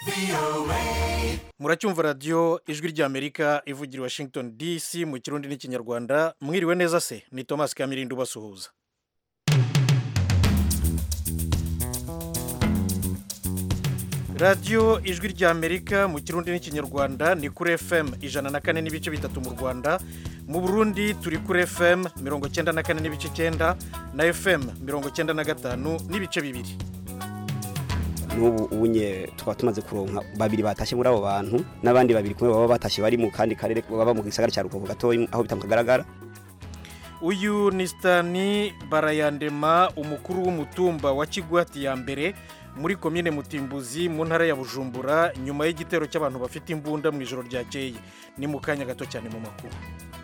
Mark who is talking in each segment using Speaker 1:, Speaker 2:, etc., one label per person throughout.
Speaker 1: muracyumva radiyo ijwi ry'amerika ivugira i washington dc mu kirundi n'ikinyarwanda mwiriwe neza se ni thomas kamirindi ubasuhuza radiyo ijwi ry'amerika mu kirundi n'ikinyarwanda ni kuri fm ijana na kane n'ibice bitatu mu rwanda mu burundi turi kuri fm mirongo cyenda na kane n'ibice cyenda na fm mirongo cyenda na gatanu n'ibice bibiri
Speaker 2: n'ubu unye tukaba tumaze kuronka babiri batashye muri abo bantu n'abandi babiri kumwe baba batashye bari mu kandi karere baba mu gisagara cya rukoko gatoya aho bitamukagaragara
Speaker 1: uyu ni sitani barayandema umukuru w'umutumba wa kigwati ya mbere muri komine mutimbuzi mu ntara ya bujumbura nyuma y'igitero cy'abantu bafite imbunda mu ijoro ryakeye ni mu kanya gato cyane mu makuru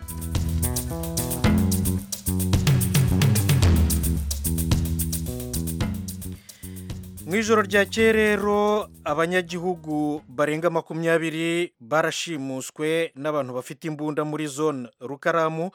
Speaker 1: mu ijoro ryakeye rero abanyagihugu barenga makumyabiri barashimuswe n'abantu bafite imbunda muri zone rukaramu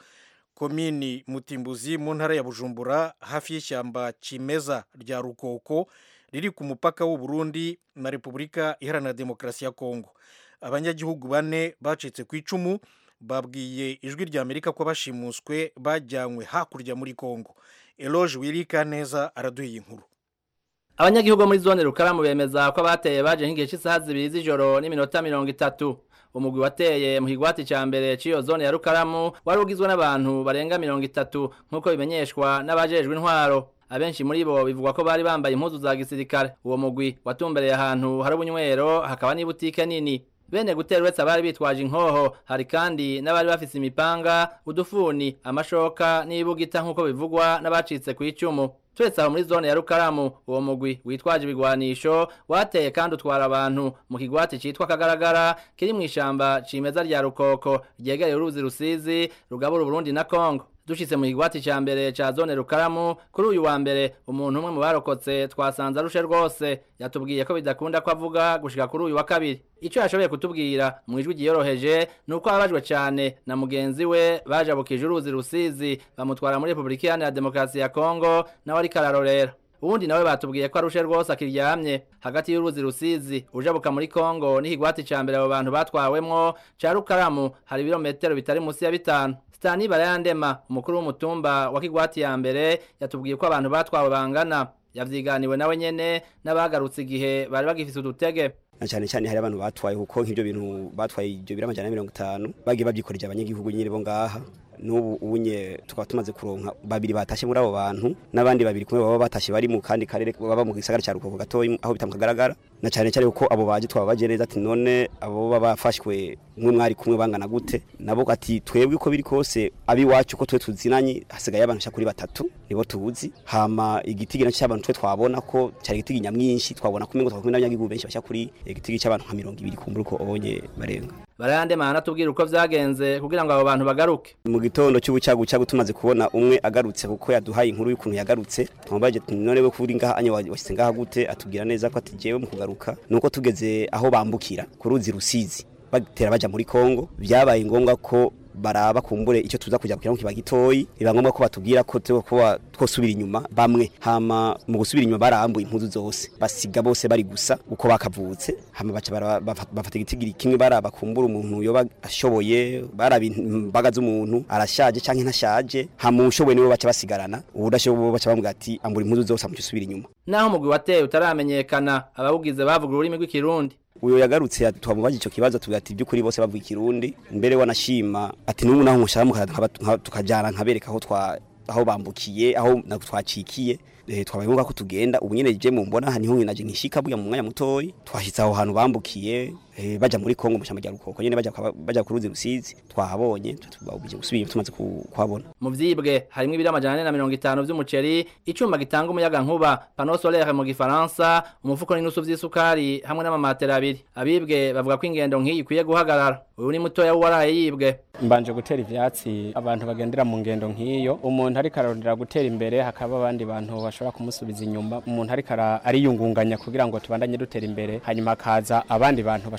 Speaker 1: komini mutimbuzi mu ntara ya bujumbura hafi y'ishyamba kimeza rya rukoko riri ku mupaka w'u Burundi na repubulika iharanira demokarasi ya kongo abanyagihugu bane bacitse ku icumu babwiye ijwi rya amerika ko bashimuswe bajyanywe hakurya muri kongo eloge wirika neza araduha inkuru
Speaker 3: abanyagihugu muri zone rukaramu bemeza ko abateye baje nk'igihe cy'isaha zibiri z'ijoro n'iminota mirongo itatu umugwi wateye mu kigwati cya mbere cy'iyo zone ya rukaramu wari ugizwe n'abantu barenga mirongo itatu nk'uko bimenyeshwa n'abajejwe intwaro abenshi muri bo bivugwa ko bari bambaye impuzu za gisirikare uwo mugwi watumbereye ahantu hari ubunywero hakaba n'ibutike nini bene gutera uretse abari bitwaje inkoho hari kandi n'abari bafise imipanga udufuni amashoka n'ibugita nk'uko bivugwa n'abacitse ku icumu turetse aho muri zone ya rukaramu uwo mugwi witwaje ibigwanisho wateye kandi utwara abantu mu kigwati citwa kagaragara kiri mu ishamba cimeza rya rukoko ryegereye uruzi rusizi rugabura uburundi na kongo dushitse mu kigwati ca mbere ca zone rukaramu kuri uyu wa mbere umuntu umwe mu barokotse twasanze arushe rwose yatubwiye ko bidakunda ko avuga gushika kuri uyu wa kabiri ico yashoboye kutubwira mu ijwi ryiyoroheje ni uko ababajwe cane na mugenzi we bajabukije uruzi rusizi bamutwara muri repubulika iharanira demokarasi ya kongo nawe ariko ararorera ubundi nawe batubwiye ko arushe rwose akiryamye hagati y'uruzi rusizi ujabuka muri kongo n'ikigwati ca mbere abo bantu batwawemwo ca rukaramu hari ibirometero bitari munsi ya bitanu Stani Barayandema umukuru w'umutumba wa Kigwati ya mbere yatubwiye ko abantu batwawe bangana yavyiganiwe nawe nyene n'abagarutse igihe bari bagifise udutege
Speaker 2: na cyane cyane hari abantu batwaye kuko nk'ibyo bintu batwaye ibyo biri amajana mirongo itanu bagiye babyikorera abanyagihugu nyine bo ngaha n'ubu unye tukaba tumaze kuronka babiri batashye muri abo bantu n'abandi babiri kumwe baba batashye bari mu kandi karere baba mu gisagara cya rukoko gatoya aho bitamukagaragara na cyane cyane kuko abo baje twaba baje neza ati none abo baba bafashwe mwe mwari kumwe bangana gute nabo ati twebwe uko biri kose abiwacu ko twe tuzinanye hasigaye abantu kuri batatu nibo tuzi hama igitigi nacyo cy'abantu twe twabona ko cyari igitigi nyamwinshi twabona kumwe ngo twakumwe n'abanyagihugu benshi bashya kuri igitigi cy'abantu nka mirongo ibiri kumbura uko obonye barenga
Speaker 3: barayandema anatubwira uko vyagenze kugira ngo abo bantu bagaruke
Speaker 2: mu gitondo cy'ubucagu cyagu tumaze kubona umwe agarutse kuko yaduhaye inkuru y'ukuntu yagarutse twamubaje none we kuri ngaha anya washyize ngaha gute atubwira neza ko ati jewe mu kugaruka nuko tugeze aho bambukira ku ruzi rusizi batera baja muri Kongo byabaye ngombwa ko baraba kumbure icyo tuza kujya kugira ngo kiba gitoyi biba ngombwa ko batubwira ko kuba twosubira inyuma bamwe hama mu gusubira inyuma barambuye impuzu zose basiga bose bari gusa uko bakavutse hama baca bafata igitigiri kimwe baraba kumbura umuntu yoba ashoboye baraba imbaga z'umuntu arashaje canke ntashaje hama ushoboye niwe baca basigarana ubudashoboye baca bamubwira ati ambura impuzu zose amuca usubira inyuma
Speaker 3: naho umugwi wateye utaramenyekana abawugize bavuga ururimi rw'ikirundi
Speaker 2: uyo yagarutse twamubaje ico kibazo tugira ati byukuri bose bavuga ikirundi mbere wanashima ati n'ubu naho nkushaka tukajana nkabereka aho twa aho bambukiye aho twacikiye twabaye ngombwa ko tugenda ubu nyene je mumbona niho naje nkishika buya mu mwanya mutoyi twashitse aho hantu bambukiye baja muri Kongo mu shamba rukoko nyene baja baja ku ruzi rusizi twahabonye tubabuje gusubira tumaze kuhabona
Speaker 3: mu vyibwe harimo ibiri amajana na mirongo itanu vy'umuceri icuma gitanga umuyaga nkuba panneau solaire mu gifaransa umufuko n'inusu vy'isukari hamwe n'amamatera abiri abibwe bavuga ko ingendo nk'iyi ikwiye guhagarara uyu ni mutoya waraye yibwe
Speaker 4: mbanje gutera ivyatsi abantu bagendera mu ngendo nk'iyo umuntu ariko ararondera gutera imbere hakaba abandi bantu bashobora kumusubiza inyuma umuntu ariko ariyungunganya kugira ngo tubandanye dutera imbere hanyuma akaza abandi bantu bashobora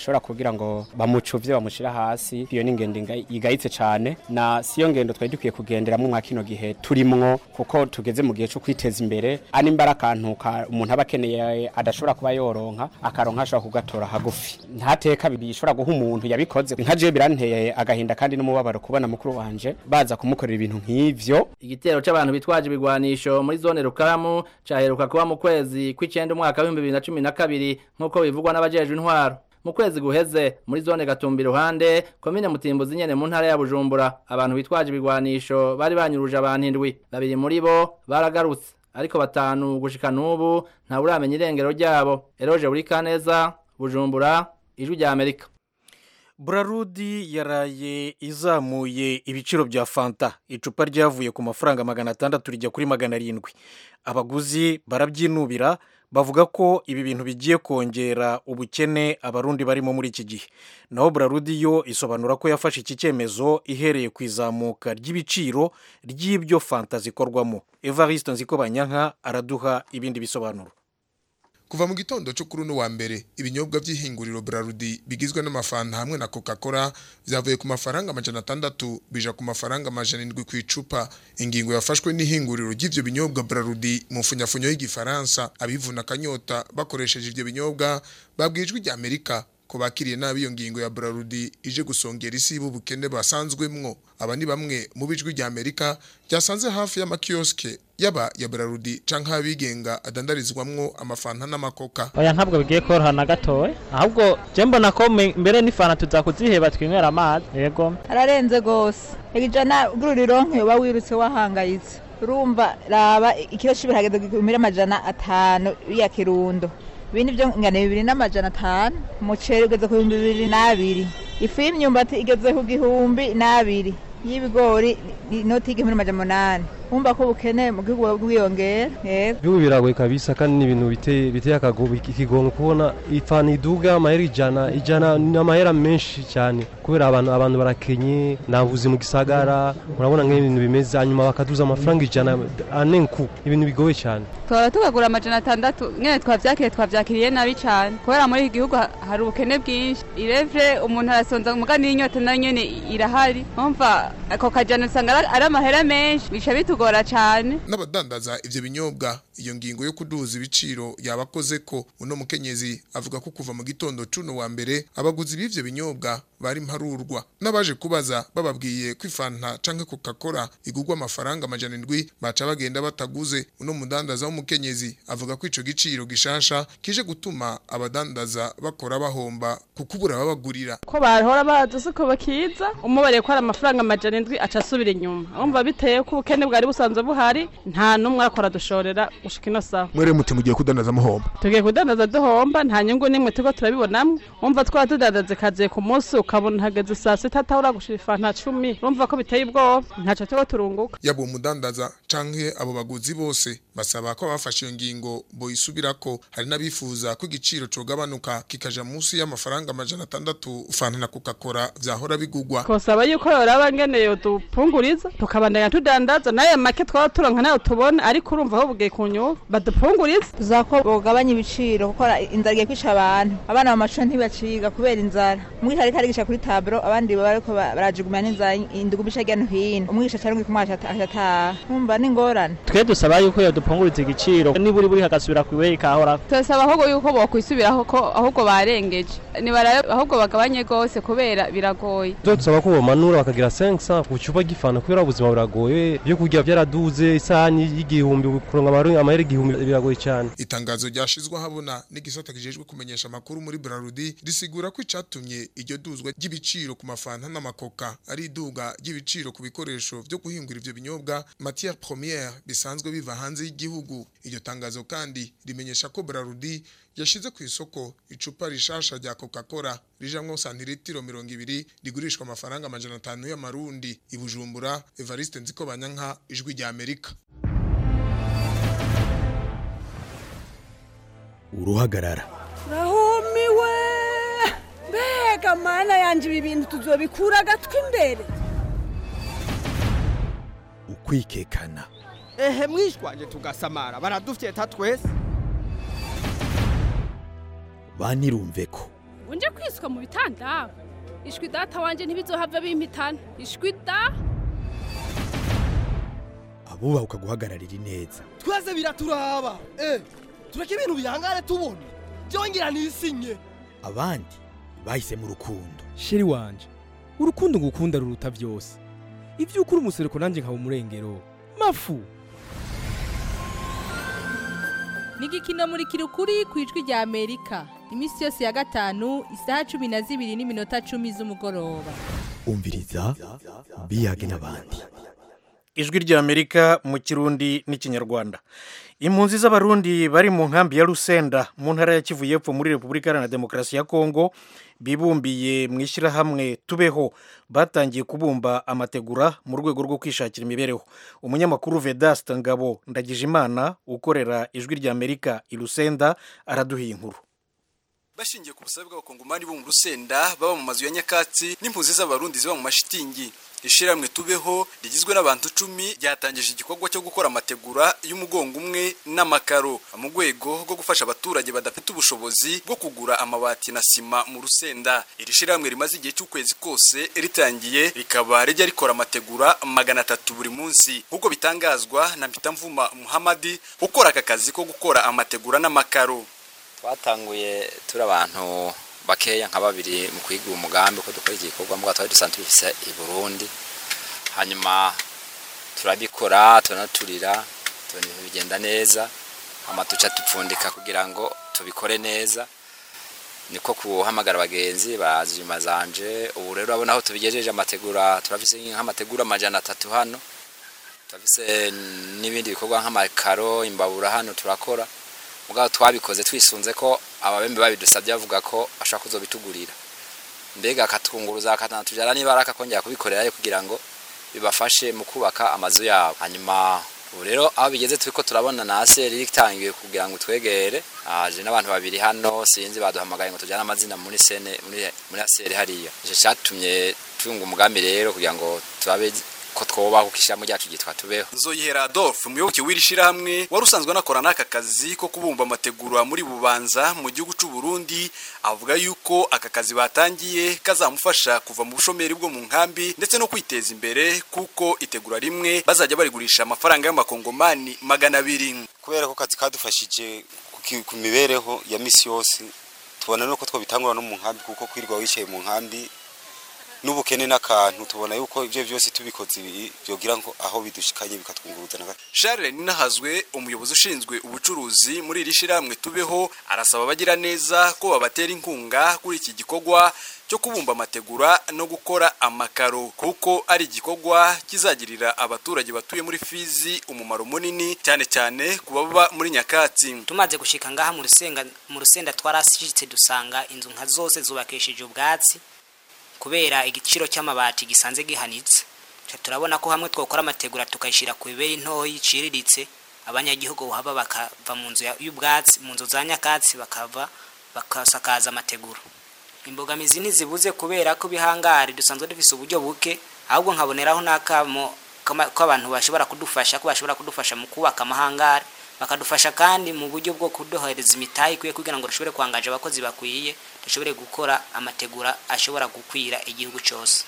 Speaker 4: bashobora kugira ngo bamucuvye bamushira hasi iyo ni ingendo inga- igayitse cane na siyo ngendo twari dukwiye kugenderamwo mwa kino gihe turimwo kuko tugeze mu gihe cyo kwiteza imbere ani mbara akantu ka umuntu aba akeneye adashobora kuba yoronka akaronka ashobora kugatora hagufi ntateka bishobora guha umuntu yabikoze nka je biranteye agahinda kandi n'umubabaro kubona mukuru wanje baza kumukorera ibintu nk'ivyo
Speaker 3: igitero c'abantu bitwaje ibigwanisho muri zone rukaramu caheruka kuba mu kwezi kw'icenda umwaka w'ibihumbi bibiri na cumi na kabiri nk'uko bivugwa n'abajejwe intwaro mu kwezi guheze muri zone gatumba iruhande komine mutimbuzi nyene mu ntara ya bujumbura abantu bitwaje ibigwanisho bari banyuruje abantu indwi babiri muri bo baragarutse ariko batanu gushika n'ubu ntawuramenya irengero ryabo eroje buri kaneza bujumbura ijwi rya amerika
Speaker 1: burarudi yaraye izamuye ibiciro bya fanta icupa ryavuye ku mafaranga magana atandatu rijya kuri magana arindwi abaguzi barabyinubira bavuga ko ibi bintu bigiye kongera ubukene abarundi barimo muri iki gihe naho burarudi yo isobanura ko yafashe iki cyemezo ihereye ku izamuka ry'ibiciro ry'ibyo fanta zikorwamo evariste nzikobanyanka araduha ibindi bisobanuro
Speaker 5: kuva mu gitondo cyo kuri uno wa mbere ibinyobwa by'ihinguriro Brarudi bigizwe n'amafanta hamwe na Coca-Cola byavuye ku mafaranga amajana atandatu bija ku mafaranga amajana indwi ku icupa ingingo yafashwe n'ihinguriro ry'ivyo binyobwa Brarudi mu funyafunyo y'igifaransa abivuna akanyota bakoresheje ivyo binyobwa babwijwe rya Amerika ko bakiriye nabi iyo ngingo ya Brarudi ije gusongera isi y'ubukene basanzwemwo aba ni bamwe mu bijwi rya Amerika ryasanze hafi y'amakioske yaba ya Brarudi canke abigenga adandarizwamwo amafanta n'amakoka
Speaker 6: oya ntabwo bigiye koroha na gatoya ahubwo je mbona ko me- mbere n'ifana tuza kuziheba twinywera amazi yego
Speaker 7: ararenze gose ijana ugura rironke uba wirutse wahangayitse urumva raba ikiro c'ibihageze kumira amajana atanu ya kirundo ibindi byo ngana bibiri n'amajana atanu umuceri ugeze ku bihumbi bibiri n'abiri ifu y'imyumbati igeze ku gihumbi n'abiri y'ibigori ni inoti y'igihumbi n'amajana umunani wumva ko ubukene mu gihugu buba bwiyongera yego
Speaker 8: Ibihugu biragoye kabisa kandi ni ibintu biteye biteye akago- ikigongo kubona ifana iduga amahera ijana ijana ni amahera menshi cyane kubera abantu abantu barakenye nta buzi mu gisagara murabona nk'ibintu bimeze hanyuma bakaduza amafaranga ijana anenku ibintu bigoye cyane
Speaker 9: twaba tugagura amajana atandatu nyine twabyakiriye twabyakiriye nabi cyane kubera muri iki gihugu ha- hari ubukene bwinshi irevye umuntu arasonza muga n'inyota nayo nyene irahari umva ako kajana usanga ari- ari amahera menshi bica bitugora cyane
Speaker 5: n'abadandaza ivyo binyobwa iyo ngingo yo kuduza ibiciro yabakoze ko uno mukenyezi avuga ko kuva mu gitondo cuno wa mbere abaguzi b'ivyo binyobwa bari mparurwa n'abaje kubaza bababwiye ko ifanta canke coca-cola igurwa amafaranga amajana indwi baca bagenda bataguze uno mudandaza w'umukenyezi avuga ko ico giciro gishasha kije gutuma abadandaza bakora bahomba kuko ubura babagurira
Speaker 10: ko bahora bazi siko bakiza umubare ko ari amafaranga amajana indwi aca asubira inyuma urumva biteye ko ubukene bwari busanzwe buhari nta n'umwe akora dushorera gushika ino saha
Speaker 5: mwere muti mugiye kudandaza muhomba
Speaker 10: tugiye kudandaza duhomba nta nyungu n'imwe turiko turabibonamwo umva twaba tudandaza ikaziye ku munsi ukabona hageze saa sita atahura gushira ifanta cumi urumva ko biteye ubwoba ntaco turiko turunguka
Speaker 5: yaba uwo mudandaza canke abo baguzi bose basaba ko abafashe iyo ngingo boyisubirako hari n'abifuza ko igiciro cogabanuka kikaja munsi y'amafaranga amajana atandatu fanta na coca-cola vyahora bigugwa
Speaker 10: twosaba yuko yoraba ngene yodupunguriza tukabandanya tudandaza nayo make twaba turonka nayo tubona ariko urumva aho bugiye kunyuba badupunguriza
Speaker 7: tuzaba ko bogabanya ibiciro kuko inzara igiye kwica abantu abana mu mashuri ntibaciga kubera inzara umwigisha ariko arigisha kuri taburo abandi baba bariko ba- barajugumira n'inzara indugu bica hirya no hino umwigisha cyangwa kumwasha atataha numva ni ingorane
Speaker 6: twe dusaba yuko yodupunguriza igiciro niburi buri hagasubira ku ibeyi kahora
Speaker 9: turasaba ahubwo yuko bokwisubiraho ko ahubwo barengeje nibarabe ahubwo bagabanye rwose kubera biragoye
Speaker 8: Zo tusaba ko bomanura bakagira 500 ku cupa gifana kubera ubuzima buragoye byo kurya byaraduze isahani y'igihumbi kuronka amaru- amahera igihumbi biragoye cyane
Speaker 5: itangazo ryashizwe habona n'igisata kijejwe kumenyesha amakuru muri Brarudi risigura ko icatumye iryo duzwa ry'ibiciro ku mafanta n'amakoka ari iduga ry'ibiciro ku bikoresho byo guhingura ivyo binyobwa matière première bisanzwe biva hanze y'igihugu iryo tangazo kandi rimenyesha ko Brarudi yashize ku isoko icupa rishasha rya Coca-Cola rijamwo santiritiro mirongo ibiri rigurishwa amafaranga amajana atanu y'amarundi i Bujumbura Evariste Nzikobanyanka ijwi rya Amerika
Speaker 11: uruhagarara
Speaker 12: rahumiwe mbega mana yanje ibi bintu tuzobikura agatwi imbere
Speaker 11: ukwikekana
Speaker 13: ehe mwishwanje tugasamara baradufyeta twese
Speaker 11: banirumve ko
Speaker 14: ngo nje kwisuka mu bitanda ishwi data wanje ntibizohava bimpitana ishwi da
Speaker 11: abubahuka guhagararira ineza
Speaker 13: twese biraturaba eh tureke ibintu bihangane tubona byongera nisinye
Speaker 11: abandi bahisemo urukundo
Speaker 15: sheri wanje urukundo ngukunda ruruta byose ibyo ukuri umusereko nanjye nkaba umurengero mafu
Speaker 16: ni igikino muri kirukuri ku ijwi rya amerika iminsi yose ya gatanu isaha cumi na zibiri n'iminota cumi z'umugoroba
Speaker 11: umviriza biyage n'abandi
Speaker 1: ijwi rya amerika mu kirundi n'ikinyarwanda impunzi z'abarundi bari mu nkambi ya rusenda mu ntara ya kivu y'epfo muri repubulika iharanira demokarasi ya kongo bibumbiye mu ishyirahamwe tubeho batangiye kubumba amategura mu rwego rwo kwishakira imibereho umunyamakuru vedasta ngabo ndagijimana ukorera ijwi rya amerika i rusenda araduhiye inkuru
Speaker 17: bashingiye ku busabe bw'abakongomani bo mu rusenda baba mu mazu ya nyakatsi n'impunzi z'abarundi ziba mu mashitingi ishyirahamwe tubeho rigizwe n'abantu icumi ryatangije igikorwa cyo gukora amategura y'umugongo umwe n'amakaro mu rwego rwo gufasha abaturage badafite ubushobozi bwo kugura amabati na sima mu rusenda iri shyirahamwe rimaze igihe cy'ukwezi kose ritangiye rikaba rijya rikora amategura magana atatu buri munsi nk'uko bitangazwa na mpitamvuma muhamadi ukora aka kazi ko gukora amategura n'amakaro
Speaker 18: twatanguye turi abantu bakeya nka babiri mu kwiga umugambi ko dukora iki gikorwa mbwa twari dusanzwe bifise i Burundi hanyuma turabikora turanaturira tubona ibintu bigenda neza hama tuca dupfundika kugira ngo tubikore neza niko kuhamagara abagenzi baraza inyuma zanje ubu rero urabona aho tubigejeje amategura turafise nk'amategura amajana atatu hano turafise n'ibindi bikorwa nk'amakaro imbabura hano turakora mugabo twabikoze twisunze ko ababembe babidusabye bavuga ko ashaka kuzobitugurira mbega akatwunguruza akatanatujyana niba akakongera kubikorerayo kugira ngo bibafashe mu kubaka amazu yabo hanyuma ubu rero aho bigeze turi ko turabona na aseri ritangiye kugira ngo twegere aje n'abantu babiri hano sinzi baduhamagaye ngo tujyane amazina muri sene muri muri aseri hariya icyo cyatumye tunga umugambi rero kugira ngo turabe ko twobaho kishamo ryacu gitwa tubeho
Speaker 17: Nzoyihera Adolphe umuyoboke w'iri shirahamwe wari usanzwe anakora n'aka kazi ko kubumba amategura muri Bubanza mu gihugu cy'u Burundi avuga yuko aka kazi batangiye kazamufasha kuva mu bushomeri bwo mu nkambi ndetse no kwiteza imbere kuko itegura rimwe bazajya barigurisha amafaranga y'amakongomani magana abiri
Speaker 19: kubera ko kazi kadufashije ku mibereho ya misi yose tubona nuko twabitangura no mu nkambi kuko kwirirwa wicaye mu nkambi n'ubukene n'akantu tubona yuko ibyo byose tubikoze byogira ngo aho bidushikanye bikatwunguruza na
Speaker 17: Charles Ninahazwe umuyobozi ushinzwe ubucuruzi muri iri shirahamwe tubeho arasaba abagira neza ko babatera inkunga kuri iki gikorwa cyo kubumba amategura no gukora amakaro kuko ari igikorwa kizagirira abaturage batuye muri Fizi umumaro munini cyane cyane ku baba muri Nyakatsi
Speaker 20: tumaze gushika ngaha mu rusenga mu rusenda twarashitse dusanga inzu nka zose zubakishije ubwatsi kubera igiciro cy'amabati gisanze gihanitse turabona ko hamwe twakora amategura tukayishyira ku biberi ntoyi iciriritse abanyagihugu haba bakava mu nzu y'ubwatsi mu nzu za nyakatsi bakava bakasakaza amategura imbogamizi ntizibuze kubera ko bihangari dusanzwe dufise uburyo buke ahubwo nkaboneraho n'akamo ko abantu bashobora kudufasha ko bashobora kudufasha mu kubaka amahangari bakadufasha kandi mu buryo bwo kuduhereza imitahe ikwiye kugira ngo dushobore kwangaje abakozi bakwiye dushobore gukora amategura ashobora gukwira igihugu cyose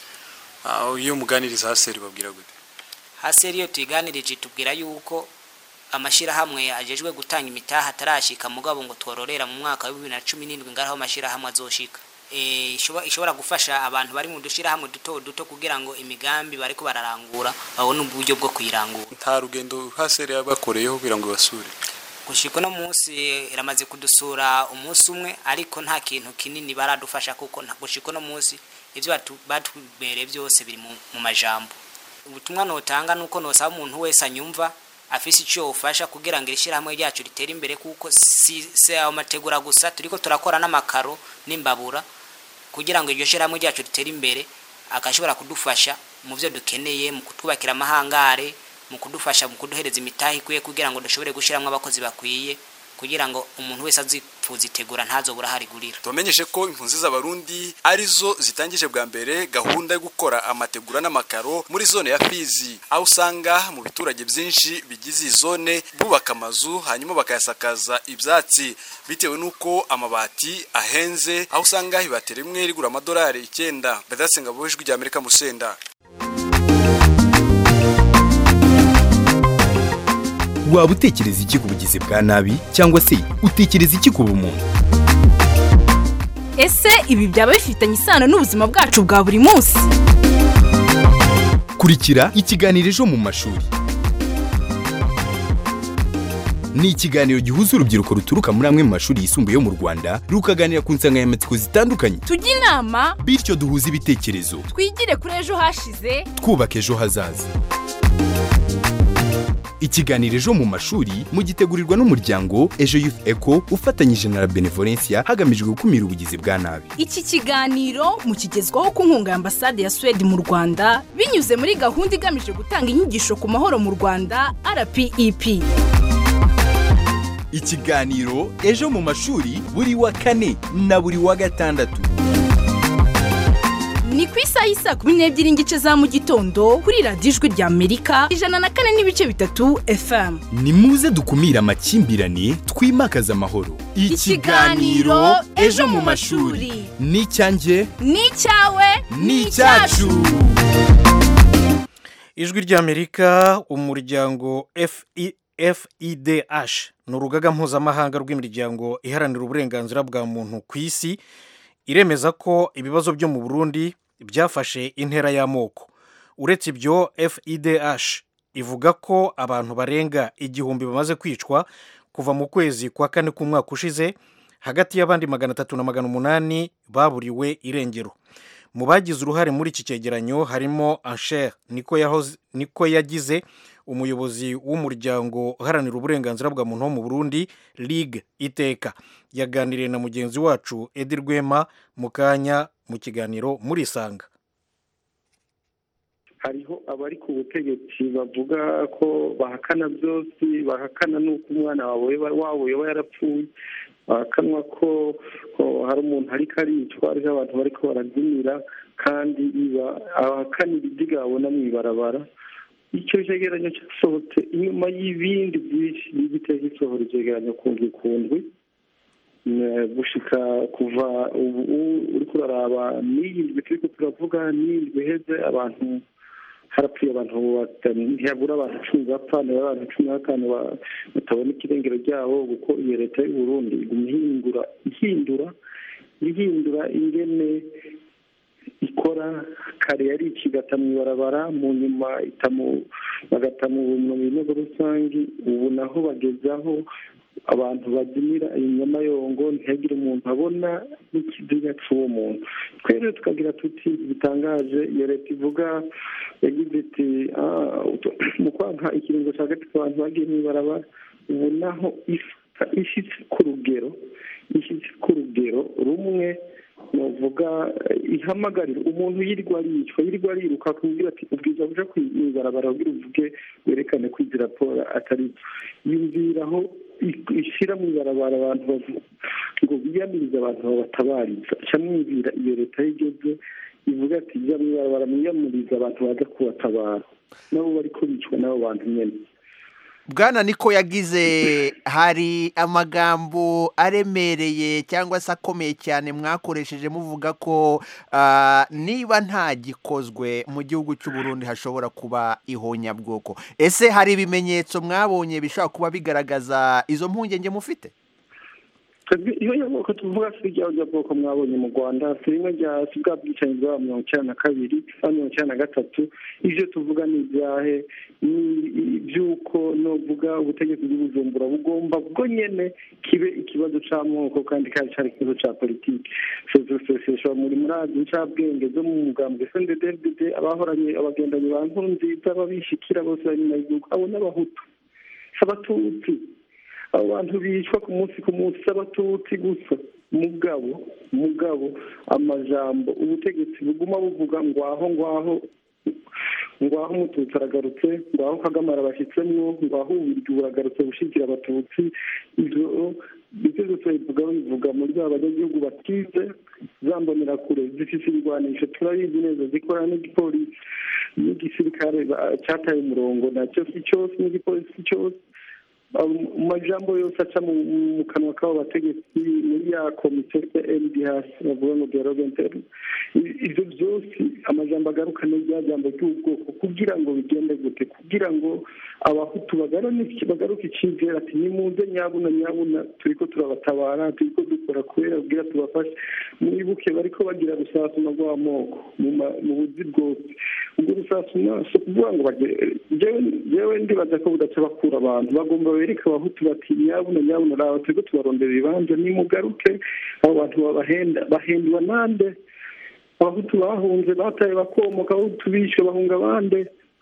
Speaker 17: iyo muganiriza haseri babwira gute
Speaker 20: haseri iyo tuyiganirije tubwira yuko amashyirahamwe agejwe gutanga imitahe atarashika mugabo ngo twororera mu mwaka wa bibiri na cumi n'indwi ngaraho amashyirahamwe azoshika ishobora gufasha abantu bari mu dushyirahamwe duto duto kugira ngo imigambi bariko bararangura babone uburyo bwo kuyirangura
Speaker 17: nta rugendo haseri yabakoreyeho kugira ngo basure
Speaker 20: gushika uno munsi iramaze kudusura umunsi umwe ariko nta kintu kinini baradufasha kuko gushika uno munsi ibyo batubereye byose biri mu majambo ubutumwa notanga nuko nosaba umuntu wese anyumva afise icyo ufasha kugira ngo ishyirahamwe ryacu ritere imbere kuko si si amategura gusa turiko turakora n'amakaro n'imbabura kugira ngo iryo shyirahamwe ryacu ritere imbere agashobora kudufasha mu byo dukeneye mu kutwubakira amahangare mu kudufasha mu kuduhereza imitahe ikwiye kugira ngo dushobore gushyiramo abakozi bakwiye kugira ngo umuntu wese tuzitegura ntazobura harigurira
Speaker 17: tubamenyeshe ko impunzi z'abarundi arizo zitangije bwa mbere gahunda yo gukora amategura n'amakaro muri zone ya Fizi aho usanga mu biturage byinshi bigize iyi zone bubaka amazu hanyuma bakayasakaza ibyatsi bitewe n'uko amabati ahenze aho usanga ibati rimwe rigura amadolari icyenda badasenga buhejwe rya Amerika musenda
Speaker 11: waba utekereza iki ku bugizi bwa nabi cyangwa se utekereza iki ku bumuntu
Speaker 21: ese ibi byaba bifitanye isano n'ubuzima bwacu bwa buri munsi
Speaker 11: kurikira ikiganiro ejo mu mashuri ni ikiganiro gihuza urubyiruko ruturuka muri amwe mu mashuri yisumbuye yo mu rwanda rukaganira ku nsanganyamatsiko zitandukanye
Speaker 21: tujye inama
Speaker 11: bityo duhuze ibitekerezo
Speaker 21: twigire kuri ejo hashize
Speaker 11: twubaka ejo hazaza ikiganiro ejo mu mashuri mugitegurirwa n'umuryango ejo youth eco ufatanyije na la benevolencia hagamijwe gukumira ubugizi bwa nabi
Speaker 21: iki kiganiro mukigezwaho ku nkunga ya ambasade ya suwede mu rwanda binyuze muri gahunda igamije gutanga inyigisho ku mahoro mu rwanda rpep
Speaker 11: ikiganiro ejo mu mashuri buri wa kane na buri wa gatandatu
Speaker 21: ni ku isaha y'isaa kumi n'ebyiri n'igice za mu gitondo kuri radiyo ijwi rya amerika ijana na kane n'ibice bitatu fm
Speaker 11: ni muze dukumire amakimbirane twimakaze amahoro
Speaker 21: Ikiganiro Ejo mu mashuri.
Speaker 11: ni icyanjye
Speaker 21: ni icyawe
Speaker 11: ni icyacu
Speaker 1: ijwi ry'amerika umuryango FI fidh ni urugaga mpuzamahanga rw'imiryango iharanira uburenganzira bwa muntu ku isi iremeza ko ibibazo byo mu burundi byafashe intera y'amoko uretse ibyo fidh ivuga ko abantu barenga igihumbi bamaze kwicwa kuva mu kwezi kwa kane k'umwaka ushize hagati y'abandi magana atatu na magana umunani baburiwe irengero mu bagize uruhare muri iki cyegeranyo harimo ansher niko yahoze niko yagize umuyobozi w'umuryango uharanira uburenganzira bwa muntu wo mu burundi ligue iteka yaganiriye na mugenzi wacu edi rwema mu kanya mu kiganiro muri isanga
Speaker 22: hariho abari ku butegetsi bavuga ko bahakana byose bahakana n'uko umwana wabo yoba yarapfuye bahakanwa ko hari umuntu ariko aricwa ariho abantu bari ko barabyinira kandi abahakanira ibyo babona mu ibarabara icyo cyegeranyo cyasohotse inyuma y'ibindi byinshi n'igitego gisohora icyegeranyo kundwi kundwi gushika kuva ubu uri kuraraba n'iyindwi turi turavuga n'iyindwi iheze abantu harapfuye abantu ntiyabura abantu cumi bapfa niba abantu cumi na batanu batabona ikirengero ryabo kuko iyo leta y'u Burundi iguma ihindura ihindura ihindura ingene ikora kare yari ikigata mu ibarabara mu nyuma bagata mu binogo rusange ubu naho bagezaho abantu bazimira inyamayongo ntihagire umuntu abona n'ikiziga cy'uwo muntu twere tukagira tuti bitangaje iyo leta ivuga yagize iti mu kwanka ikiringo cya gatatu abantu bagiye mu ibarabara ubu naho ishyitse ku rugero ishyitse ku rugero rumwe navuga ihamagarira umuntu yirirwa aricwa yirirwa ariruka akubwira ati ubwiza buja kwibarabara ubwira uvuge werekane ko izi raporo atari yumviraho ishyira mu ibarabara abantu ngo biyamirize abantu babatabariza ca mwumvira iyo leta y'igeze ivuga ati jya mu ibarabara mwiyamirize abantu baza kubatabara nabo bariko bicwa n'abo bantu nyene
Speaker 23: bwana niko yagize hari amagambo aremereye cyangwa se akomeye cyane mwakoresheje muvuga ko niba nta gikozwe mu gihugu cy'u Burundi hashobora kuba ihonyabwoko ese hari ibimenyetso mwabonye bishobora kuba bigaragaza izo mpungenge mufite
Speaker 22: iyo nyabwoko tuvuga si irya nyabwoko mwabonye mu rwanda si rimwe rya si bwa bwicanyi bwa mirongo icyenda na kabiri na mirongo icyenda na gatatu ibyo tuvuga ni ibyahe ni iby'uko nuvuga ubutegetsi bw'ubujumbura bugomba bwo nyene kibe ikibazo c'amoko kandi kandi cari ikibazo ca politiki sosiyete muri murazi ncabwenge zo mu mugambwe snddddd abahoranye abagendanyi ba nkuru nziza babishikira bose bari nyuma y'igihugu abo n'abahutu abatutsi abo bantu bicwa ku munsi ku munsi s'abatutsi gusa mugabo mugabo amajambo ubutegetsi buguma buvuga ngwaho ngwaho ngwaho umututsi aragarutse ngwaho kagame arabashyitsemwo ngwaho ubiryo buragarutse gushyigikira abatutsi ivyo ibyo byose bivuga bivuga muri ba banyagihugu batize zambonera kure zifite ibigwanisho turabizi neza zikorana n'igipolisi n'igisirikare ba- cyataye umurongo nacyo si cyose n'igipolisi si cyose mu majambo yose aca mu mu kanwa k'abo bategetsi muri ya komite ndh bavuga ngo dialogue interne I- ibyo byose amajambo agaruka ni rya jambo ry'ubwoko kugira ngo bigende gute kugira ngo abahutu bagaruke bagaruke icyizere ati nimuze nyabuna nyabuna turiko turabatabara turiko dukora kubera kugira tubafashe mwibuke bariko bagira rusasuma rw'amoko mu ma- mu buzi bwose ubwo rusasuma si ukuvuga ngo bage- jewe- jewe ndibaza ko budaca bakura abantu bagomba bereke abahutu bati nyabuna nyabuna raba turiko tubarondera ibibanza nimugaruke abo bantu babahenda bahendwa nande abahutu bahunze bataye bakomoka abahutu bishwe bahunga abande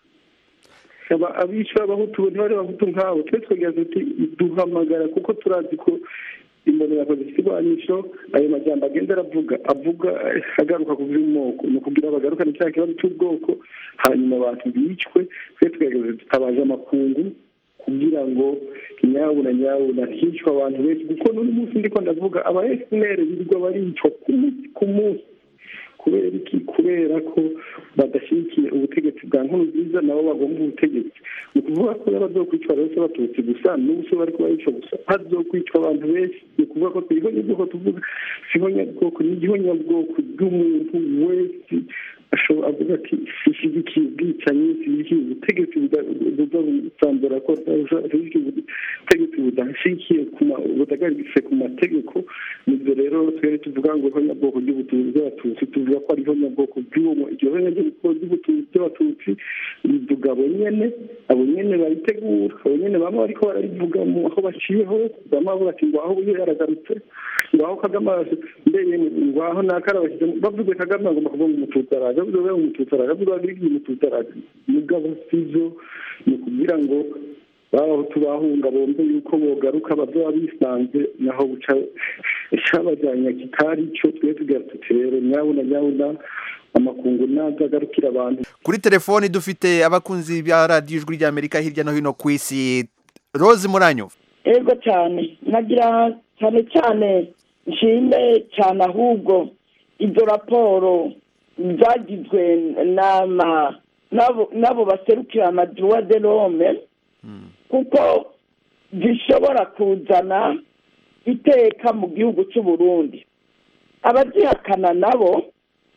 Speaker 22: Aba- abishwe abahutu ntibari abahutu nkabo twe twegera tuti duhamagara kuko turazi ko imbonera zifite iburanisho ayo majambo agenda aravuga avuga eh, agaruka ku by'umoko ni ukugira bagarukane cya kibazo cy'ubwoko hanyuma abantu bicwe twe twegeze tutabaje amakungu kugira ngo nyabuna nyabuna hicwa abantu benshi kuko n'uyu munsi ndiko ndavuga aba fpr birirwa baricwa ku munsi ku munsi kubera iki kubera ko badashyigikiye ubutegetsi bwa nkuru nziza nabo bagomba ubutegetsi ni ukuvuga ko n'abazokwicwa bose batutsi gusa n'ubu se bari kubayica gusa hazokwicwa abantu benshi ni ukuvuga ko turiho nyabwoko tuvuga siho nyabwoko ni igiho nyabwoko bw'umuntu wese ashobora avuga ati ishyigikiye ubwicanyi ishyigikiye ubutegetsi buza busambura ko ishyigikiye ubutegetsi budashyigikiye budahagaritse ku mategeko nibyo rero twere tuvuga ngo iho nyabwoko ry'ubutunzi bw'abatutsi tuvuga ko ariho nyabwoko bw'uwo iryo ho nyabwoko ry'ubutunzi bw'abatutsi rivuga abo nyene abo nyene baritegura abo nyene bamwe bariko bararivuga mu aho baciye hose bamwe bavuga ati ngo aho buye yaragarutse ngo aho kagame mbeye ngo aho nakarabashyize bavuze kagame agomba kuvuga ngo umututsi araje bavuze ngo umututsi araje bavuze ngo abirigi umututsi araje mugabo sivyo ni ukugira ngo babahutu bahunga bombe yuko bogaruka bazoba bisanze naho buca cabajanya kitari co twe tugira tuti rero nyabuna nyabuna amakungu naza agarukira abantu
Speaker 23: kuri telefoni dufite abakunzi ba radiyo ijwi ry'amerika hirya no hino ku isi rose muranyo
Speaker 2: ego cyane nagira cyane cyane nshime cyane ahubwo izo raporo zagizwe n'ama n'abo n'abo baserukira amaduwa de rome kuko zishobora kuzana iteka mu gihugu cy'u Burundi abazihakana nabo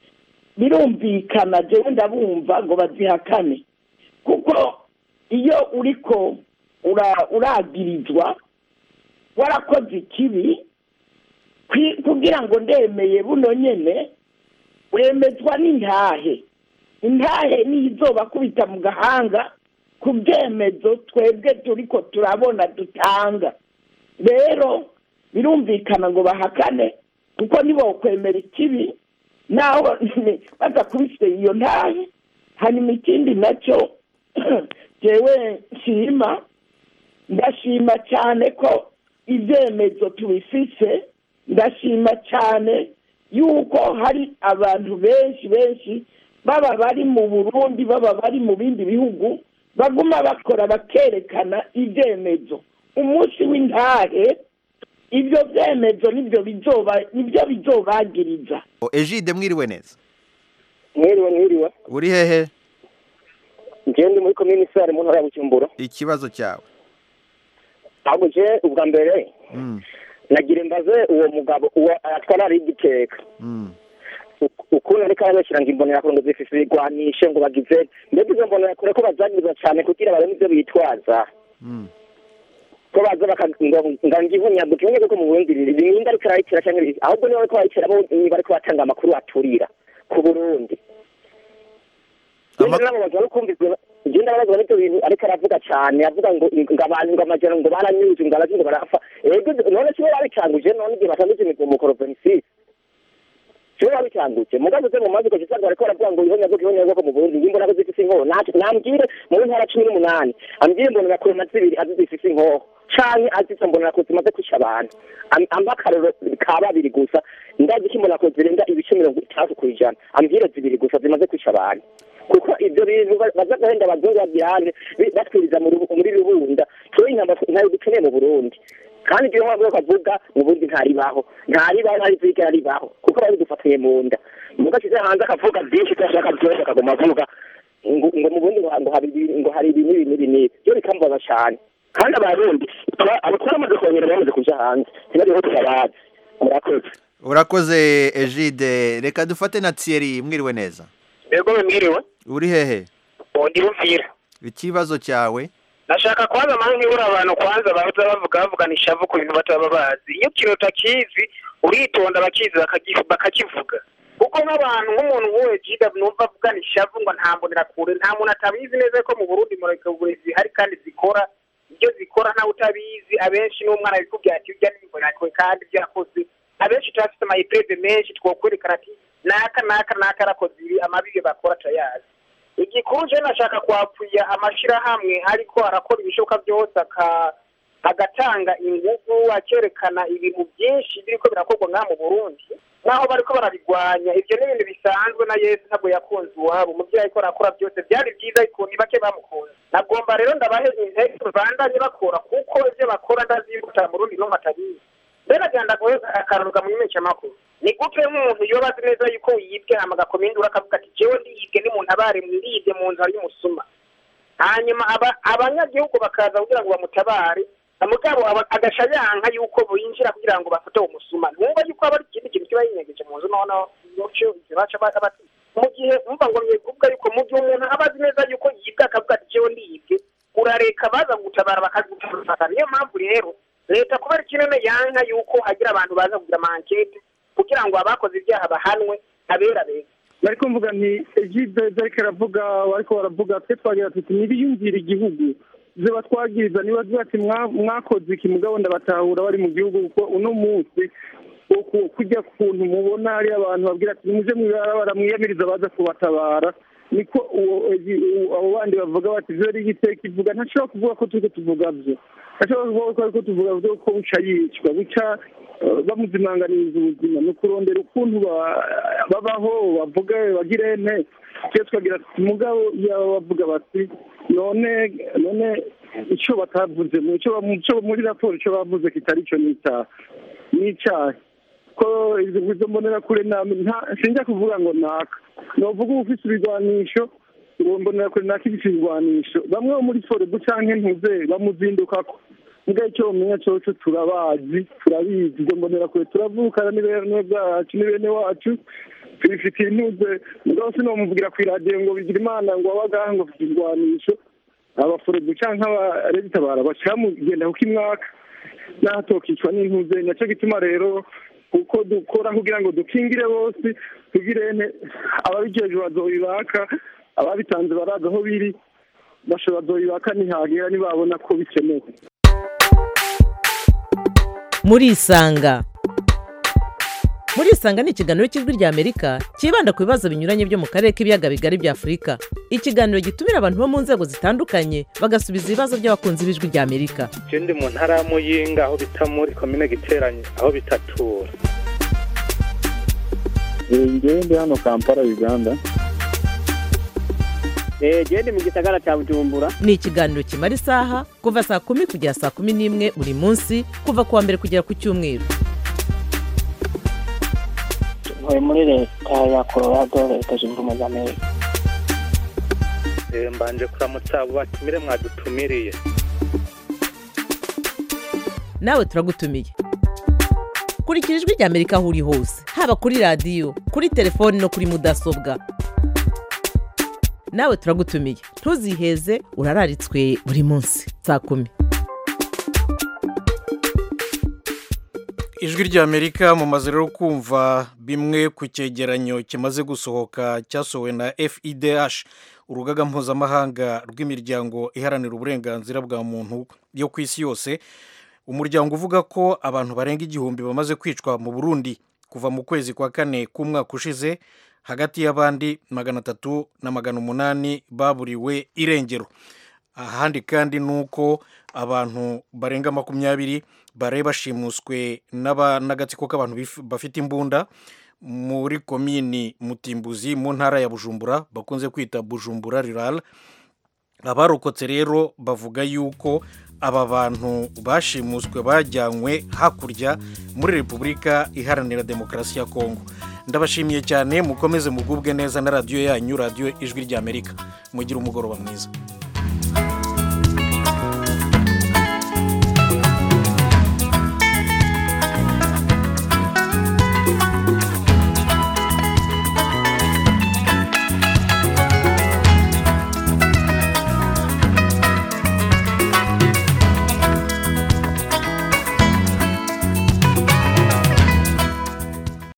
Speaker 2: birumvikana jewe ndabumva ngo bazihakane kuko iyo uriko ura- uragirizwa warakoze ikibi kwi- kugira ngo ndemeye buno nyene wemezwa n'intahe intahe niyo izobakubita mu gahanga ku byemezo twebwe turiko turabona dutanga rero birumvikana ngo bahakane kuko nibo kwemera ikibi naho badakubise iyo ntahe hanyuma ikindi nacyo jewe nshima ndashima cyane ko ibyemezo tubifise ndashima cyane yuko hari abantu benshi benshi baba bari mu burundi baba bari mu bindi bihugu baguma bakora bakerekana ibyemezo umunsi w'intahe ibyo byemezo nibyo bizoba nibyo bizobagiriza
Speaker 23: ejide mwiriwe neza
Speaker 3: mwiriwe mwiriwe
Speaker 23: uri hehe
Speaker 3: njyewe ndi muri komini sare mu ntara ya bujumbura
Speaker 23: ikibazo cyawe
Speaker 3: ahubwo je ubwa mbere
Speaker 23: Mm,
Speaker 3: nagira imbaze uwo mugabo uwo atwara ari igiteka
Speaker 23: mm.
Speaker 3: ukuntu ariko arabashyira ngo imbonerakure ngo zifise ibigwanishe ngo bagize mbega izo mbonerakure ko bazagiriza cyane kugira barebe ibyo bitwaza ko baza bakagira ngo ngihunyago kimwe ko mu burundi birinda ariko arayikira cyangwa ibiki ahubwo niba bariko barayikira bo niba ariko batanga amakuru aturira ku burundi Njye nababazwa no kumvizwa njye ndababazwa n'ibyo bintu ariko aravuga cyane avuga ngo ngo abantu ngo amajana ngo baranyuze ngo abazi ngo barapfa ego none sibo babicanguje none igihe batanguje imigomo korovenisi sibo babicanguje mugabo ze mu mazi ko gisanga bariko baravuga ngo ihonya bwo ihonya bwo mu Burundi ngimbo nako zifise inkoho nacu nambwire mu ntara cumi n'umunani ambwire mbona nakure na zibiri azi zifise inkoho canke azise mbona nako zimaze kwica abantu Am- ampa akarero ka babiri gusa ndazi ko imbona ko zirenga ibice mirongo itandatu ku ijana ambwire zibiri gusa zimaze kwica abantu kuko ibyo bintu ba- baza gahenda abazungu bagirane bi- batwiriza mu rubu- muri rubunda tuwe intamba ntayo dukeneye mu burundi kandi ibyo nk'uko kavuga mu bundi ntaribaho ntaribaho ntarivigera ribaho kuko bari dufatiye mu nda muga ashyize hanze akavuga byinshi ko ashaka byose akaguma avuga ngo ngo mu bundi ngo ngo hari ibi- ngo hari ibi n'ibi n'ibi n'ibi byo bikambaza cyane kandi abarundi aba- abakora bamaze kongera bamaze kuja hanze ntibariho tutabazi murakoze
Speaker 23: urakoze ejide reka dufate na thierry mwiriwe neza
Speaker 4: Ego mwiriwe
Speaker 23: uri hehe
Speaker 4: undi bumvira
Speaker 23: ikibazo cyawe
Speaker 4: nashaka kwanza mpamvu nkibura abantu kwanza baza bavuga bavugana ishavu ku bintu bataba bazi iyo ikintu utakizi uritonda bakizi bakagi- bakakivuga kuko nk'abantu nk'umuntu nk'uwe jida numva avugana ishavu ngo nta mbonera kure nta muntu atabizi neza ko mu burundi murekaburezi zihari kandi zikora ibyo zikora ntawe utabizi abenshi n'umwana abikubwira ati ujya n'imbonera kure kandi ibyo yakoze abenshi turafite amayiprede menshi twokwerekana ati naka naka naka arakoze ibi amabibi bakora turayazi igikuru je nashaka kwapfuya amashirahamwe ariko arakora ibishoboka byose aka agatanga ingufu akerekana ibintu byinshi biriko birakorwa ngaha mu burundi naho bariko barabigwanya ivyo ni ibintu bisanzwe na yesu ntabwo yakunze iwabo umuvyeyi ariko arakora byose byari byiza ariko ni bake bamukunze nagomba rero ndabahe intege bandanye bakora kuko ivyo bakora ndazimbuta mu rundi n'umwe atabizi mbere agenda guheza akaruruka mu imenyeshamakuru ni gute nk'umuntu yoba azi neza yuko yibwe hama agakomendura akavuga ati jewe ndiyibwe n'umuntu abare mwiribye mu nzara y'umusuma hanyuma aba- abanyagihugu bakaza kugira ngo bamutabare mugabo aba- agaca yanka yuko binjira kugira ngo bafate uwo musuma numva yuko aba ari ikindi kintu kiba yinyegeje mu nzu noneho muco baca bati mu gihe umva ngo mwekuvuga yuko mu gihe umuntu aba azi neza yuko yibwe akavuga ati jewe ndiyibwe urareka baza gutabara bakagutabara niyo mpamvu rero leta kubera ikinene yanka yuko hagira abantu baza kugira amankete kugira ngo abakoze ibyaha bahanwe abera beza
Speaker 22: bariko mvuga nti egide ariko aravuga bariko baravuga twe twagira tuti ntibiyumvire igihugu ziba twagiriza niba ziba ati "Mwa- mwakoze iki mugabo ndabatahura bari mu gihugu kuko uno munsi wo ku- kujya kuntu mubona hari abantu babwira ati nimuje mwibarabara mwiyamiriza baza kubatabara niko uwo egi- uwo- abo bandi bavuga bati vyo ari igiteka ivuga ntashobora kuvuga ko turiko tuvuga vyo ntashobora kuvuga ko ariko tuvuga vyo ko buca yicwa buca eh, bamuzimanganiriza ubuzima ni ukurondera ukuntu ba- babaho bavuga bagire ente twe twagira tuti mugabo yaba bavuga bati none none icyo batavuze mu cyo mu cyo muri raporo icyo bavuze kitari cyo ni icyaha ni icyaha ko izo izo mbonera kure nta nta- sinjya kuvuga ngo naka novuga uba ufite ibigwanisho ngo mbonera kure naka ifite ibigwanisho bamwe bo muri forebu canke ntuze bamuzindukako mbwa icyo bamenya coco turabazi turabizi izo mbonera kure turavukana ni bene bwacu ni bene wacu tubifitiye intuze mugabo sinomuvugira ku iradiyo ngo bigira imana ngo wabagaha ngo ufite ibigwanisho abaforebu canke abaregitabara baca mugenda kuko imwaka n'ahatokicwa n'intuze nacyo gituma rero kuko dukora kugira ngo dukingire bose tugire ene ababijejwe bazoyibaka ababitanze barazi aho biri bashobora bazoyibaka nihagera nibabona ko bikenewe
Speaker 7: murisanga murisanga ni ikiganiro cy'ijwi ry'amerika cyibanda ku bibazo binyuranye byo mu karere k'ibiyaga bigari bya afurika ikiganiro gitumira abantu bo mu nzego zitandukanye bagasubiza ibibazo by'abakunzi b'ijwi ry'amerika
Speaker 10: je ndi mu ntara ya muyinga aho bita muri komine giteranye aho bitatura
Speaker 24: ngewe ndi hano kampala uganda
Speaker 7: genda mu gisagara cya bujumbura ni ikiganiro kimara isaha kuva saa kumi kugera saa kumi n'imwe buri munsi kuva ku wa mbere kugera ku cyumweru
Speaker 25: ntuye muri leta ya colorado leta zunze ubumwe za amerika
Speaker 10: Eh, mbanje kuramutsa abo batumire mwadutumiriye
Speaker 7: nawe turagutumiye kurikira ijwi ry'amerika aho uri hose haba kuri radiyo kuri telefoni no kuri mudasobwa nawe turagutumiye ntuziheze urararitswe buri munsi saa kumi
Speaker 1: ijwi ry'amerika mumaze rero kumva bimwe ku cyegeranyo kimaze gusohoka cyasohowe na fidh urugaga mpuzamahanga rw'imiryango iharanira uburenganzira bwa muntu yo ku isi yose umuryango uvuga ko abantu barenga igihumbi bamaze kwicwa mu burundi kuva mu kwezi kwa kane k'umwaka ushize hagati y'abandi magana atatu na magana umunani baburiwe irengero ahandi kandi ni uko abantu barenga makumyabiri bari bashimuswe n'aba- n'agatsiko k'abantu bif- bafite imbunda muri komini mutimbuzi mu ntara ya bujumbura bakunze kwita bujumbura rural abarokotse rero bavuga yuko aba bantu bashimuswe bajyanywe hakurya muri repubulika iharanira demokarasi ya kongo ndabashimiye cyane mukomeze mugubwe neza na radiyo yanyu radiyo ijwi ry'amerika mugire umugoroba mwiza